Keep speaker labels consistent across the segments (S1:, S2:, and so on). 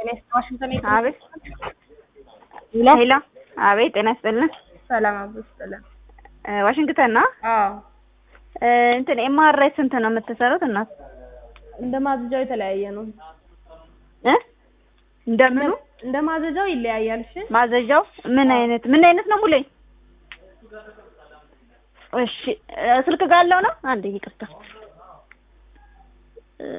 S1: ዋሽንግተን
S2: አቤት ሄሎ፣ አቤት ጤና ይስጥልን።
S1: ሰላም አብሮ ይስጥልን።
S2: እ ዋሽንግተን ነው።
S1: አዎ
S2: እ እንትን ኤምአርአይ ስንት ነው የምትሰሩት እናት?
S1: እንደ ማዘጃው የተለያየ ነው።
S2: እ እንደምኑ
S1: እንደ ማዘጃው ይለያያል። እሺ
S2: ማዘዣው ምን አይነት ምን አይነት ነው ሙሉኝ? እሺ እ ስልክ ጋር ያለው ነው። አንዴ ይቅርታ እ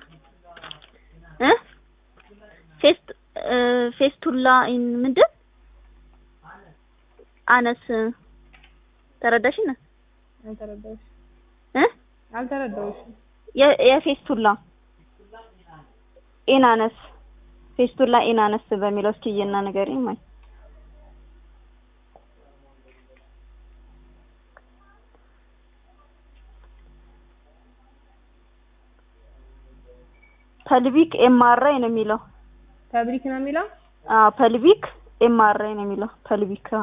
S2: እ ፌስት እ ፌስቱላ ኢን ምንድን አነስ ተረዳሽኝ ነው
S1: አልተረዳሁሽም
S2: እ
S1: አልተረዳሁሽም።
S2: የ- የፌስቱላ ኢናነስ ፌስቱላ ኢናነስ በሚለው እስኪ እና ንገሪኝ ማለት ፐልቪክ ኤምአርአይ ነው የሚለው።
S1: ፋብሪክ ነው የሚለው
S2: አዎ ፐልቪክ ኤምአርአይ ነው የሚለው። ፐልቪክ አዎ።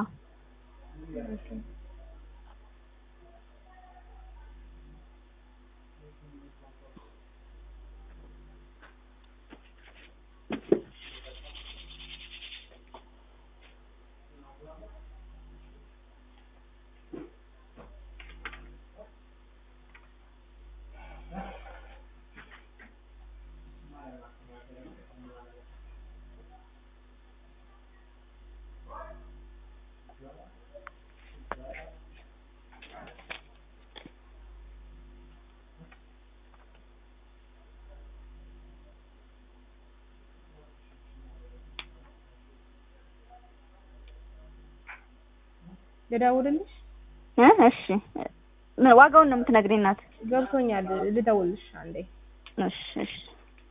S1: ልደውልልሽ?
S2: እ እሺ ምን ዋጋውን ነው የምትነግሪኝ እናት?
S1: ገብቶኛል። ልደውልልሽ አንዴ
S2: እሺ እሺ